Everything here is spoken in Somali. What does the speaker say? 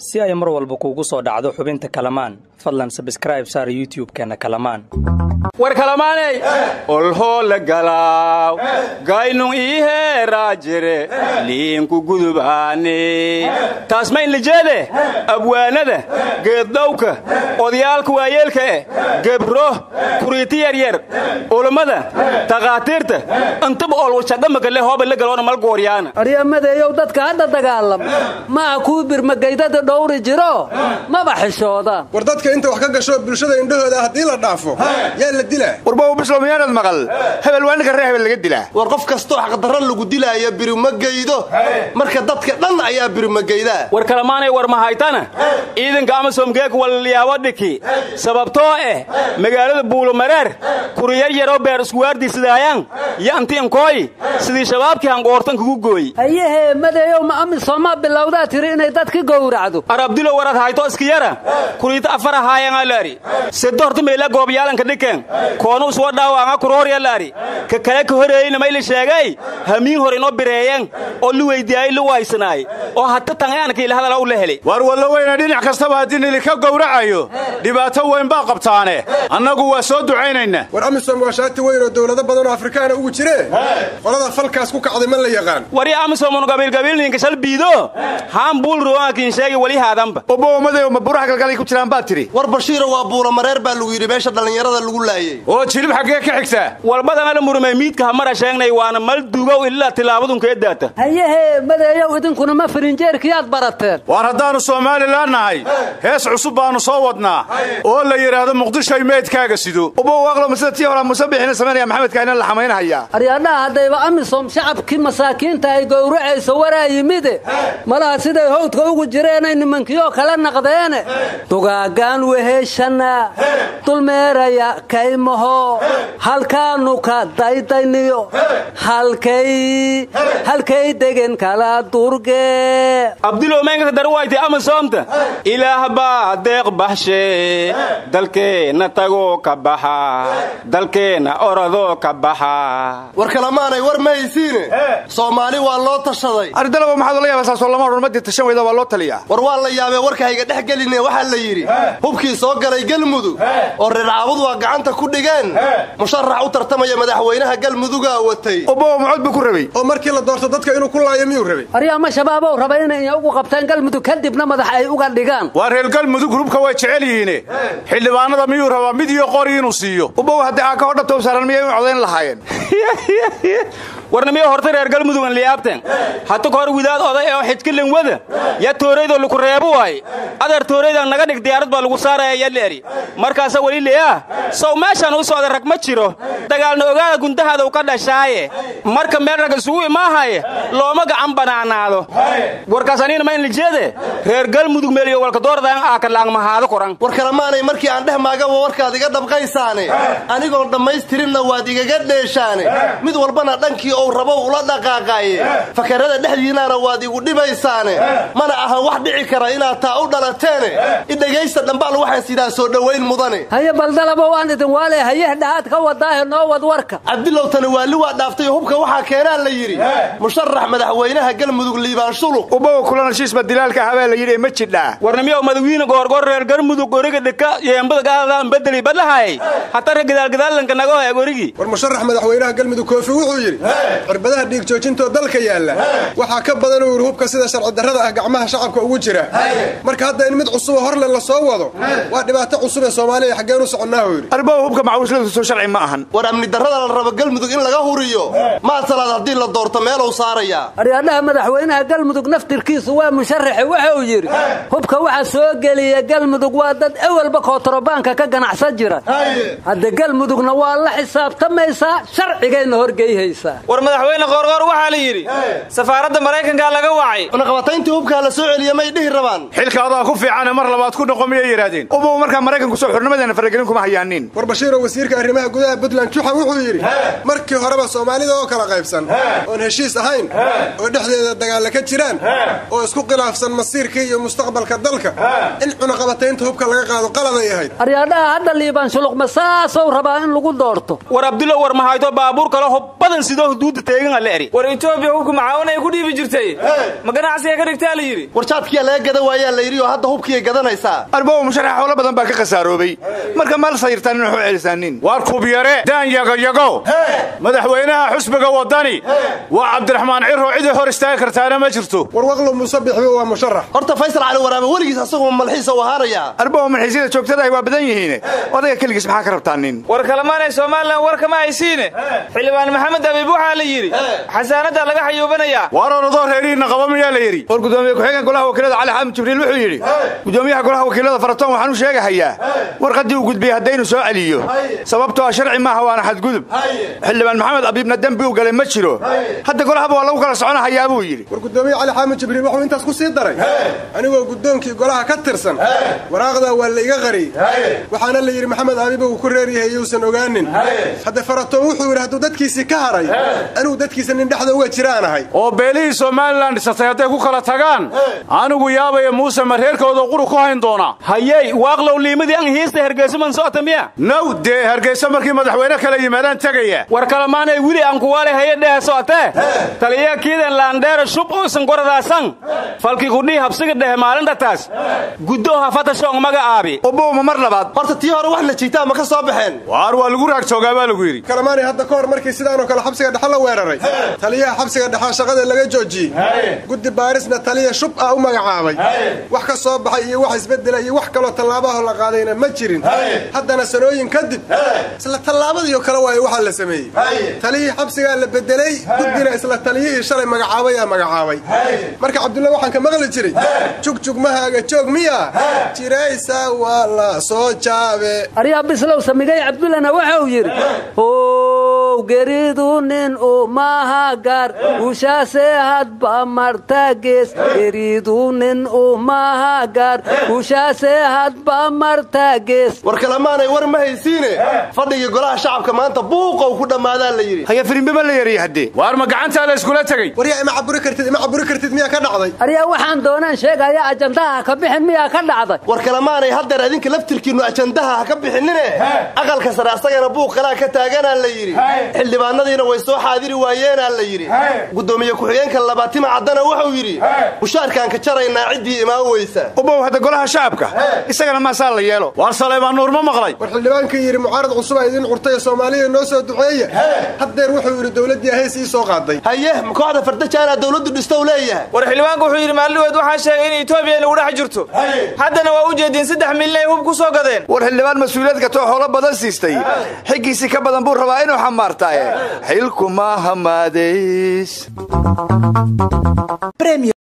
si ay mar walba kuugu soo dhacdo xubinta kalamaan fadlan sabskraib saar youtub-keenna kalamaan war kalamaaney olhoola galaaw gaynun iiheeraa jire liinku gudubaane taasma inlijeede abwaanada geeddhowka odayaalka waayeelka eh gebro kuriiti yaryar ulammada takhaatiirta intaba olwashadhamaka le hooba la galoona malgooryaana aryamadeeyow dadka hadda dagaalam maaha kuwii birmagaydada dhowri jiro maba xishoodaan war dadka inta wax ka gasho bulshada indhahooda haddii la dhaafo yaa la dilaa warbow bislow miyaanad maqal hebel waa ninka ree hebel laga dilaa war qof kastoo xaqdarra lagu dilaayo birumagaydo marka dadka dhan ayaa birumagaydaa war kalamaanay war mahaytana ciidanka amasomgeek walyaabo dhiki sababtoo eh magaalada buulomareer kuriyar yaroo beer iskuwaardiisidaayan yo antiinkooy sidii shabaabkii hangoortan kugu gooy ayahee madeeyow ma amisomaa bilowdaa tiri inay dadka gowracdo arabdilo warad hayto iskiyara kuriita afar ahaayangaalaari sedo horta meela goobyaalanka dhiken koonu uswa dhaawaanga kurooryallaari ka kale ka horeeyeyna mayla sheegay hamiin hor inoo bireeyeen oo lu weydiyaayey lu waysanaay oo hata tangaanka ilahadala u la helay war wallo weyna dhinac kastaba haddii nilika gowracayo dhibaato weyn baa qabtaane annagu waa soo ducaynaynaa war amisom waa shaati weyn oo dowlado badan oo afrikaana ugu jiree qolada falkaas ku kacday ma la yaqaan wari amisomun gabiilgabiilninka shal biido haan buul ruwaakiin sheegi weli haadanba obomaday ma buraha galgalay ku jiraan baad tidhi war bashiiro waa buulamareer baa lagu yidhi meesha dhallinyarada lagu laayey oo jilib xaggee ka xigtaa walbadana la murmay miidka hamara sheegnay waana mal dugow ilaa tilaabadunkae daata hayahee madeeyow idinkuna ma firinjeerkiyaad barateen waar haddaannu somalilan nahay hees cusub baannu soo wadnaa oo la yidhaahdo muqdishoy meydkaaga sido ubow aqloma sida tii horaa muuse bixina samaynaya maxamedkaina la xamaynhayaa aryaadhaha haddayba amisom shacabkii masaakiinta ay gowracayso waraa yimide malaha siday howdka ugu jireenay nimankiyoo kala naqdeene dugaagaan weheshana dulmeeraya kaymaho halkaanu ka daydayniyo halkay halkay degen kala durge abdilow meenkata darwayti amasoomta ilaah baa deeq baxshe dalkeenna tagoo ka baxa dalkeenna oradoo ka baxa war kalamaanay war ma haysiine soomaali waa loo tashaday aridalaba maxaad ola yaaba saasoo lama odhan madii tashan weyda waa loo taliyaa war waa la yaabee warka hayga dhex geline waxaa la yidhi hubkii soo galay galmudug oo reer caabud waa gacanta ku dhigeen musharax u tartamaya madaxweynaha galmudugaa watay obow mucod buu ku rabay oo markii la doorto dadka inuu ku laayo miyuu rabay aryaama shabaabow raba inay ugu qabtaan galmudug kadibna madax ay uga dhigaan waa reer galmudug hubka way jecel yihiine xildhibaanada miyuu rabaa mid iyo qori inuu siiyo ubow haddii aa ka hodhabtow saaran miyay u codayn lahaayeen warnimiyo horta reer galmudugan liyaabteen hata ka hor widaad oday oo xijkilin wada yaa tooraydoo laku reebo waaye adeer tooraydan naga dhig diyaarad baa lagu saaraya yaleeri markaasa weli leeah sow meeshaan u socda rag ma jiro dagaalna ogaada gundahaada u ka dhashaaye marka meel rag isugu imaahaye looma gacan banaanaado warkaas aniina ma inlijeede reer galmudug meeliyo walkadoordan aakalaangmahaado koran war kalamaanay markii aan dheh maagaba warkaad iga dhabqaysaane anigoon dhammaystirinna waad igaga dheeshaane mid walbana dhankii ou rabow ula dhaqaaqaaye fakarada dhexdiinnaana waad igu dhibaysaane mana ahan wax dhici kara inaad taa u dhalateene idhegaysta dhambaal waxaan sidaa soo dhowayn mudane haye baldalaba waan idin waale hayeh dhahaad ka wadaahe noo wad warka cabdilow tani waali waa dhaaftay hubka waxaa keenaa la yidhi musharax madaxweynaha galmudug liibaan shuluq ubow kulana shiisba dilaalka habaa la yidhi ma jidhaa warnimiyow madawiine goorgoor reer galmudug goriga dhika yeembada gaadaan bedeli badlahaayay hata re gadaalgadaalanka naga hoya gorigii war musharax madaxweynaha galmudug koofi wuxuu yidhi cirbadaha dhiig joojintoo dalka yaalla waxaa ka badan uu yidhi hubka sida sharci darrada ah gacmaha shacabka ugu jira marka hadda in mid cusubo horle la soo wado waa dhibaato cusub ee soomaaliya xaggeen u soconnaa uu yidhi arbow hubka macawisladu soo sharci ma ahan war amni darrada la rabo galmudug in laga huriyo maad salaad haddii la doorto meelow saarayaa aryaadhaha madaxweynaha galmudug naftirkiisu waa musharaxe wuxuu yidhi hubka waxa soo geliya galmudug waa dad ewelba kootarobaanka ka ganacsan jira hadda galmudugna waa la xisaabtamaysaa sharcigayna horgeyhaysaa war madaxweyne qoorqoor waxaa la yidhi safaaradda maraykankaa laga wacay cunaqabatayntii hubkaa la soo celiya may dhihi rabaan xilka adaa ku fiicane mar labaad ku noqo miyay yidhaahdeen ubow markaa maraykanku soo xurnimadeena faragelin kuma hayaanin war bashiiroo wasiirka arrimaha gudaha puntland juxa wuxuu yidhi markii horeba soomaalida oo kala qaybsan oon heshiis ahayn oo dhexdeeda dagaalla ka jiraan oo isku khilaafsan masiirkii iyo mustaqbalka dalka in cunaqabataynta hubka laga qaado qaladay ahayd aryaadhaha hadda liibaan shuluqma saasou rabaa in lagu doorto war abdulo war mahayto baabuur kale hubbadan sidoo xuduudda teegan alla eri war etoobiya hubka macaawinay ku dhiibi jirtay ma ganacsiga ka dhigtaa la yidhi warjaadkiyaa laga gada waayaa la yidhi oo hadda hubkiyay gadanaysaa arbow musharax xoolo badan baa ka khasaaroobay marka mal sayirtaan in waxu celisaanin waar kubyare daan yagoyago madaxweynaha xusbiga waddani waa cabdiraxmaan ciro cidii hor istaagi kartaana ma jirto warwaqlo musabixba waa musharax horta faysal cali waraabe weligiis asagoo malxiisa u ahaanayaa arbow malxiisyada joogtadahay waa badan yihiin odayga keligiis maxaa ka rabtaa nin war kalamaanay somalilan war kama haysiine xildhibaan maxamed abiib waxaa la yidhi xasaanaddaa laga xayuubanayaa waar orodoo reerihiinna qaba miyaa la yidhi war gudoomiye ku-xigeen golaha wakiilada cali xaamid jibriil wuxuu yidhi gudoomiyaha golaha wakiilada faratoon waxaan u sheegahayaa warqaddii uu gudbiyey haddaynu soo celiyo sababtoo ah sharci maaha waana xadgudub xildhibaan maxamed abiibna dembi u galay ma jiro hadda golahaba waa lagu kala soconahayaa buu yidhi war gudoomiye cali xaamid jibriil wuxuu intaas ku sii daray anigoo guddoonkii golaha ka tirsan waraaqdaa waa la iga qariyey waxaana la yidhi maxamed abiiba uu ku reer yahay iyuusan ogaanin hadda faratoon wuxuu yidhi hadduu dadkiisii ka haray anigu dadkiisa nin dhexda uga jiraan ahay oo beelihii somalilan dhisatay hadday ku kala tagaan anigu yaabaya muuse ma reerkooda quru ku hayn doonaa hayey waaqlow liimadii an hiista hergeysaman socota miya naw dee hargeysa markii madaxweyne kala yimaadaan tegaya war kalamaanay wili aan kuwaale haye dhehe socotee taliya kiidan laandheera shub uusan goradaasan falkii kudhii habsiga dhehe maalindhataas guddo hafata shoong maga aabi ubowma mar labaad horta tii hore wax la jiitaa ma ka soo baxeen waar waa lagu raagjoogaa baa lagu yidhi kalamaanay hadda ka hor markii sidaanoo kale xabsiga dhexe la weeraray taliyaha xabsiga dhexe shaqada laga joojiyey guddi baarisna taliya shub ah u magacaabay wax ka soo baxay iyo wax isbedela iyo wax kaloo tallaabaho la qaadayna ma jirin haddana sanooyin kadib isla tallaabadiio kale waayo waxaa la sameeyey taliyihii xabsigaa la bedelay guddina isla taliyihii shalay magacaabayaa magacaabay marka cabdulla waxaan ka maqli jiray jugjug mahaaga joog miya jiraysa waa la soo jaabe aryaa bislow samigay cabdullana waxa uu yidhi how geridu nin umaha gaar ushaase hadba marta gees geridu nin umaha gaar ushaase hadba marta gees war kalamaanay war ma haysiine fadhigii golaha shacabka maanta buuqow ku dhammaadaa la yidhi haya firimbiba la yariya haddee waar ma gacantaa la iskula tegey waryaa ima caburi kartid ima caburi kartid miyaa ka dhacday aryaa waxaan doonaan sheegaya ajandaha ka bixin miyaa ka dhacday war kalamaanay haddeer adinka laftirkiinnu ajandaha ha ka bixinine aqalka sare asagana buuq kalaa ka taaganaa la yidhi xildhibaanadiina way soo xaadiri waayeenaa la yidhi gudoomiye ku-xigeenka labaatima caddana wuxuu yidhi mushaarkaan ka jaraynaa ciddii imaan weysa ubow hadda golaha shacabka isagana maasaa la yeelo waar saleebaan nuur ma maqlay war xildhibaankii yidhi mucaarad cusubaa idiin curtay soomaaliya noo soo duceeya haddeer wuxuu yidhi dowladdii hees ii soo qaaday haye ma kooxda fardajaanaa dowladdu dhistow leeyahay war xildhibaanku wuxuu yidhi maalliweed waxaa sheegay in etoobiya inagu dhex jirto haddana waa u jeediin saddex milyan ay hub ku soo gadeen war xildhibaan mas-uuliyad katoo xoolo badan siistay xiggiisii ka badan buu rabaa inuu xamaartaaye xilku maaha maadeys